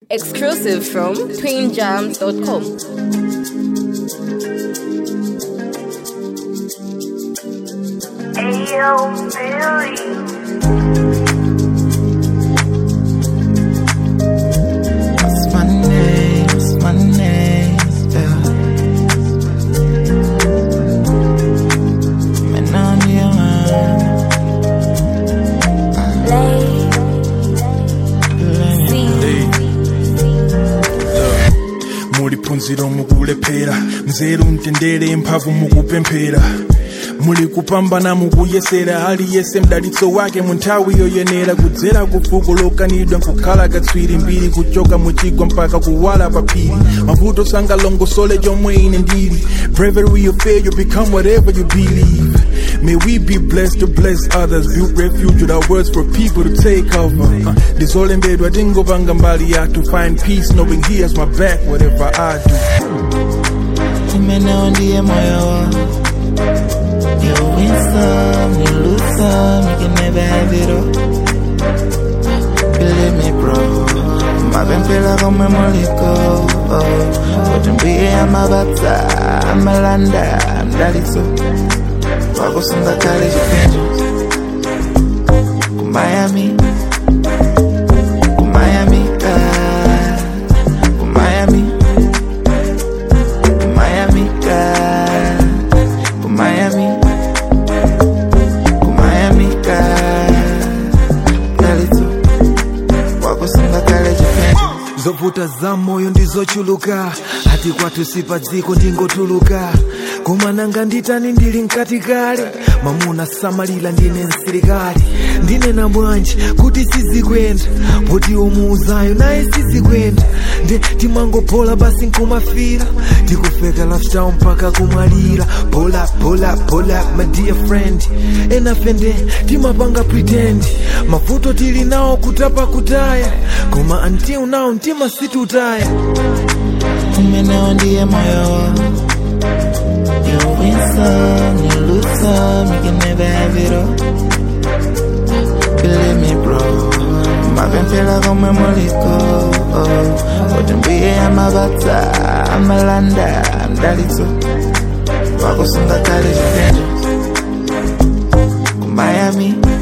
Exclusive from twinjams.com. Ayo, Billy. What's my name? What's my name? Yeah. Man, I'm your man. muli phunziro mukulephera nzeru mtendere mphamvu mukupemphera muli kupambana mukuyesera aliyese mdalitso wake mu nthawi yoyenera kudzera ku fuko lokanidwa nkukhala katswiri mbiri kuchoka muchigwa mpaka kuwala pa phiri mavuto sangalongosole chomwe ine ndili bravery of faith you become whatever you believe May we be blessed to bless others, build refuge with our words for people to take cover. Uh, Ndizolembedwa tingopanga mbali ya to find peace, knowing he has my back, whatever I do. Umeneo ndiye moyo wangu You win some, you lose some You can never have it all Believe me bro mapemphera komwe muliko kuti amabata amalanda mdalitso wakusunga kale chipinjo ku Miami ku Miami ah, ku Miami ku Miami ah, ku Miami ku Miami ah, mdalitso wakusunga kale chipinjo zovuta za moyo ndizochuluka ati kwathu sipa dziko ndingotuluka koma nanga nditani ndili mkati kale mamuna samalira ndine msilikali ndinena bwanji kuti sizikwenda poti umuuzayo naye sizikwenda nde timangophola basi nkumafira tikufeka lifestyle mpaka kumwalira pola pola pola my dear friend enafende timapanga pretend mavuto tili nawo kutapa kutaya koma until now mtima situtaya umeneo ndiye moyo wangu You win some, you lose some, you can never have it all. Believe me, bro. Mapemphera komwe muliko, kuti mbuye amabata, amalanda, mdalitso, wakusunga kale chipinjo. Ku Miami,